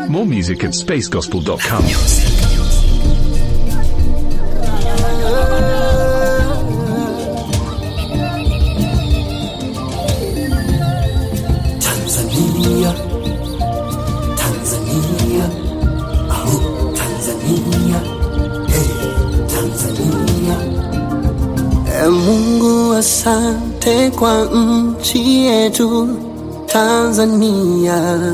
More music at spacegospel.com. Tanzania, Tanzania, oh Tanzania, hey Tanzania. E Mungu, asante kwa nchi yetu Tanzania.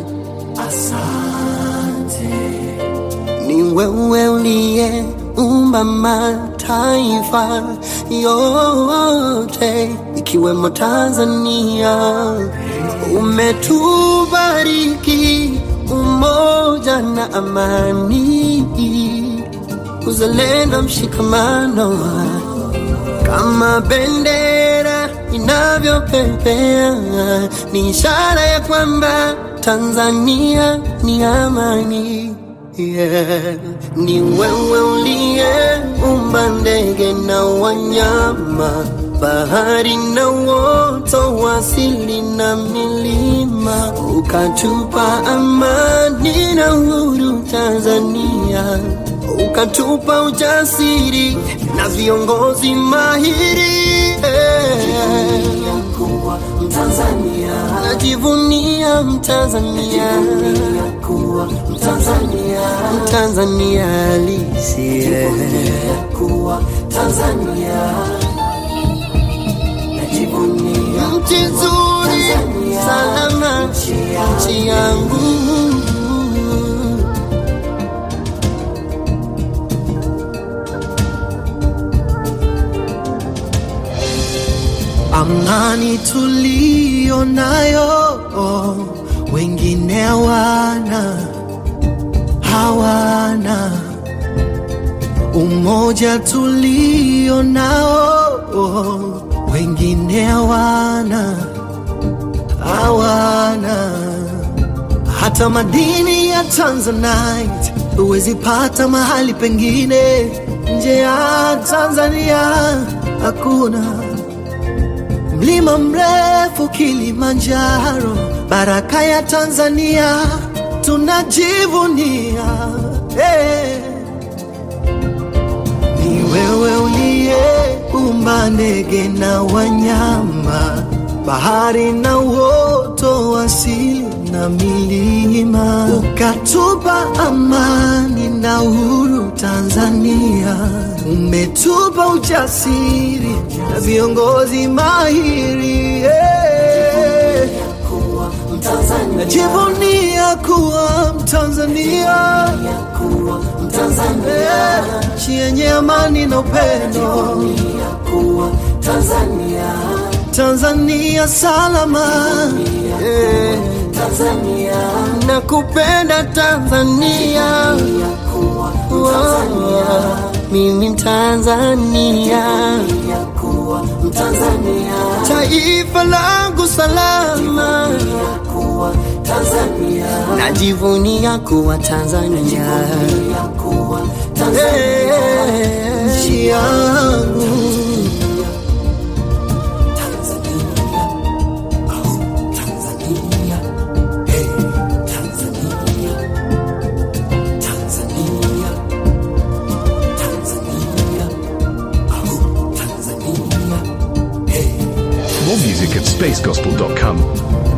Asante, ni wewe uliyeumba mataifa yote ikiwemo Tanzania. Umetubariki umoja na amani, uzalendo, mshikamano kama bendera inavyopepea, ni ishara ya kwamba Tanzania ni amani. Yeah. Ni wewe uliyeumba ndege na wanyama, bahari na uoto wa asili na milima, ukatupa amani na uhuru Tanzania, ukatupa ujasiri na viongozi mahiri yeah. kuwa Mtanzania, najivunia Mtanzania, kuwa Mtanzania, Mtanzania halisi yeah. kuwa Tanzania, najivunia nchi nzuri, salama, nchi yangu amani tuliyo nayo wengine hawana, hawana umoja tulio nao wengine hawana, hawana hata madini ya Tanzanite huwezi pata mahali pengine nje ya Tanzania, hakuna mlima mrefu Kilimanjaro, baraka ya Tanzania tunajivunia. Hey. Ni wewe uliyeumba ndege na wanyama, bahari na uoto wa asili na milima, ukatupa amani na uhuru Tanzania, umetupa ujasiri na viongozi mahiri yeah. Najivunia kuwa Mtanzania, yeah. nchi yenye amani na upendo, Tanzania salama yeah. nakupenda Tanzania, Oh, mimi Tanzania, taifa langu salama, najivunia kuwa Tanzania, Eh, nchi yangu More music at spacegospel.com.